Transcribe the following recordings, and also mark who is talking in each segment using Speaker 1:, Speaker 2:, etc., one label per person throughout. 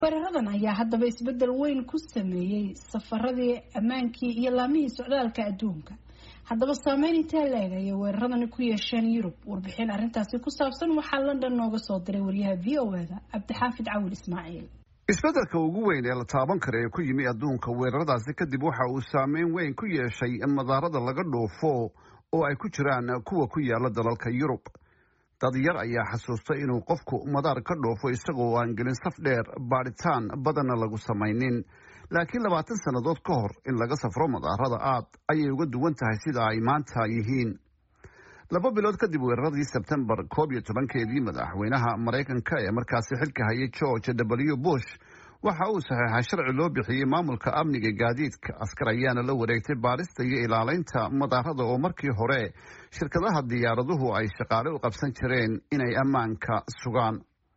Speaker 1: weeraradan ayaa haddaba isbeddel weyn ku sameeyey safaradii ammaankii iyo laamihii socdaalka adduunka haddaba saameyn intee la-eg ayay weeraradani ku yeesheen yurub warbixin arrintaasi ku saabsan waxaa london nooga soo diray wariyaha v o eda cabdixaafid cawil ismaaciil
Speaker 2: isbeddelka ugu weyn ee la taaban kara ee ku yimi adduunka weeraradaasi kadib waxa uu saameyn weyn ku yeeshay madaarada laga dhoofo oo ay ku jiraan kuwa ku yaala dalalka yurub dad yar ayaa xasuustay inuu qofku madaar ka dhoofo isagoo aan gelin saf dheer baadhitaan badanna lagu samaynin laakiin labaatan sannadood ka hor in laga safro madaarada aad ayay uga duwan tahay sida ay maanta yihiin laba bilood kadib weeraradii sebtembar koob iyo tobankeedii madaxweynaha maraykanka ee markaasi xilka hayay george w bush waxa uu saxeexay sharci loo bixiyey maamulka amniga gaadiidka askar ayaana la wareegtay baadhista iyo ilaalaynta madaarada oo markii hore shirkadaha diyaaraduhu ay shaqaale u qabsan jireen inay ammaanka sugaan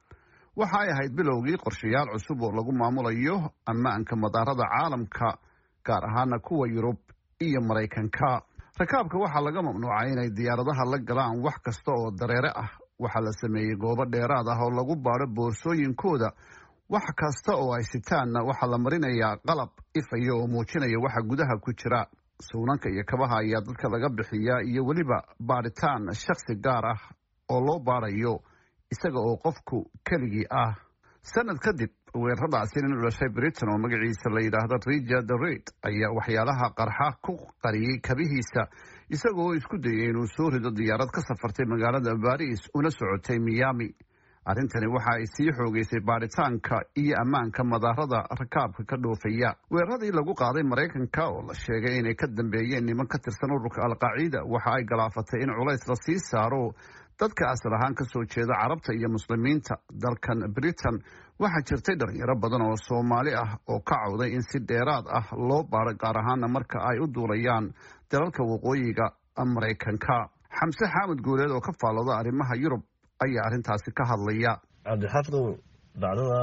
Speaker 2: waxa ay ahayd bilowgii qorshayaal cusub oo lagu maamulayo ammaanka madaarada caalamka gaar ahaana kuwa yurub iyo maraykanka rakaabka waxaa laga mamnuucay inay diyaaradaha la galaan wax kasta oo dareere ah waxaa la sameeyey goobo dheeraad ah oo lagu baadho boorsooyinkooda wax kasta oo ay sitaanna waxaa la marinayaa qalab ifaya oo muujinaya waxa gudaha ku jira suunanka iyo kabaha ayaa dadka laga bixiyaa iyo weliba baadhitaan shakhsi gaar ah oo loo baadhayo isaga oo qofku keligii ah sanad kadib weeraradaasi nin u dhashay britain oo magaciisa la yidhaahdo richard reid ayaa waxyaalaha qarxa ku qariyey kabihiisa isagoo isku dayay inuu soo rido diyaarad ka safartay magaalada baris una socotay miami arrintani waxa ay sii xoogeysay baadhitaanka iyo ammaanka madaarada rakaabka ka dhoofaya weeraradii lagu qaaday maraykanka oo la sheegay inay ka dambeeyeen niman ka tirsan ururka alqaacida waxa ay galaafatay in culays la sii saaro dadka asal ahaan ka soo jeeda carabta iyo muslimiinta dalkan britain waxaa jirtay dhalinyaro badan oo soomaali ah oo ka cawday in si dheeraad ah loo baaro gaar ahaana marka ay u duulayaan dalalka waqooyiga maraykanka xamse xaamud guuleed oo ka faallooda arrimaha yurub ayaa arrintaasi ka hadlaya
Speaker 3: cabdixaafidow dhacdada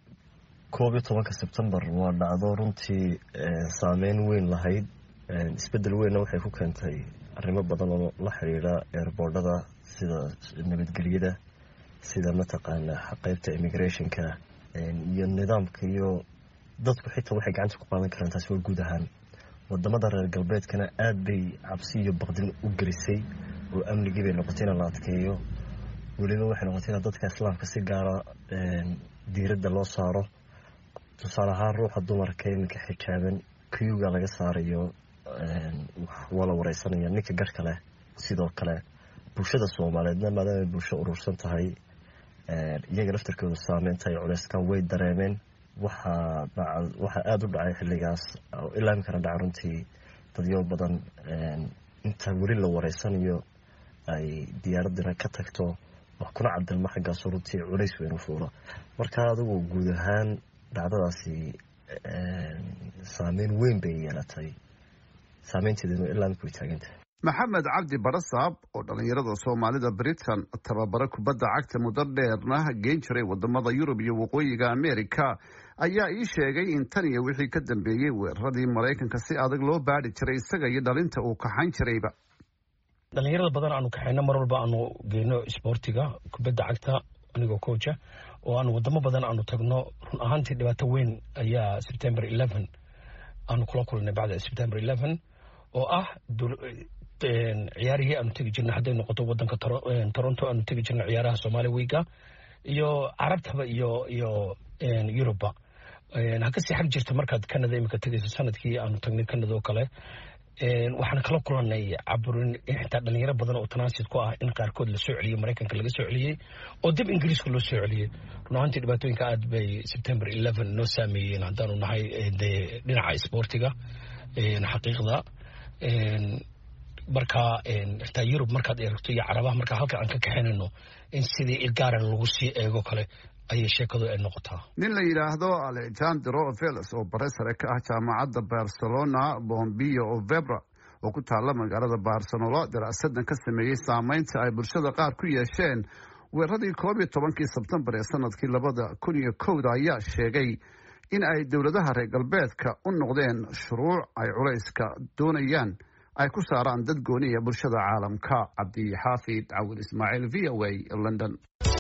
Speaker 3: koob iyo tobanka sebtembar waa dhacdo runtii saameyn weyn lahayd isbedel weynna waxay ku keentay arrimo badan oo la xidhiidha eerboordhada sida nabadgelyada sida mataqaana qeybta immigrationka iyo nidaamka iyo dadku xitaa waxay gacanta ku qaadan karaan taasi waa guud ahaan wadamada reer galbeedkana aada bay cabsi iyo baqdin u gelisay oo amnigii bay noqotay in la adkeeyo weliba waxay noqotay in dadka islaamka si gaara diiradda loo saaro tusaale ahaan ruuxa dumarka iminka xijaaban kuyuga laga saarayo waa la wareysanaya ninka garhka leh sidoo kale bulshada soomaaliyeedna maadaamay bulsho urursan tahay iyaga laftarkooda saameynta ay culeyskaan way dareemeen waxaa waxaa aada u dhacay xilligaas ilaa iminkana dhaca runtii dadyo badan inta weli la wareysanayo ay diyaaradina ka tagto wax kuna cadilma xaggaaso runtii culays weyn u fuula marka adigu guud ahaan dhacdadaasi saameyn weyn bay yeelatay saameynteedinu ilaa imika way taagantahay
Speaker 2: maxamed cabdi barasaab oo dhallinyarada soomaalida britain tababaro kubadda cagta muddo dheerna geen jiray wadamada yurub iyo waqooyiga america ayaa ii sheegay in tan iyo wixii ka dambeeyey weeraradii maraykanka si adag loo baadhi jiray isaga iyo dhalinta uu kaxayn jirayba
Speaker 4: dhalinyarada badan aanu kaxayno mar walba aanu geyno isboortiga kubadda cagta anigoo coacha oo aanu wadamo badan aanu tagno run ahaantii dhibaato weyn ayaa september eleven aanu kula kulnay bacda september eleven oo ah ciyaarihii aanu tegi jirnay hadday noqoto wadanka toronto aanu tegi jirnay ciyaaraha somaali wiiga iyo carabtaba iyo iyo yurubba ha kasii xag jirta markaad canada imika tegayso sanadkii aanu tagnay canada oo kale waxaan kala kulanay caburin xitaa dhalinyaro badan oo tanaasid ku ah in qaarkood la soo celiyey maraykanka laga soo celiyey oo dib ingiriiska loo soo celiyey run ahaantii dhibaatooyinka aad bay september eleven noo saameeyeen haddaanu nahay dee dhinaca isboortiga xaqiiqda marka xitaa yurub markaad eegto iyo carabaha markaa halkan aan ka kaxaynayno in sidii ilgaaran lagu sii eego kale ayay sheekadu ay noqotaa
Speaker 2: nin la yidhaahdo alexandro veles oo bare sare ka ah jaamacadda barcelona bombio vebra oo ku taalla magaalada barcelona daraasadan ka sameeyey saameynta ay bulshada qaar ku yeesheen weeraradii koob iyo tobankii sebtembar ee sanadkii labada kun iyo kowda ayaa sheegay in ay dowladaha reer galbeedka u noqdeen shuruuc ay culayska doonayaan ay ku saaraan dad gooniya bulshada caalamka cabdi xaafid cawil ismaaciil v o a london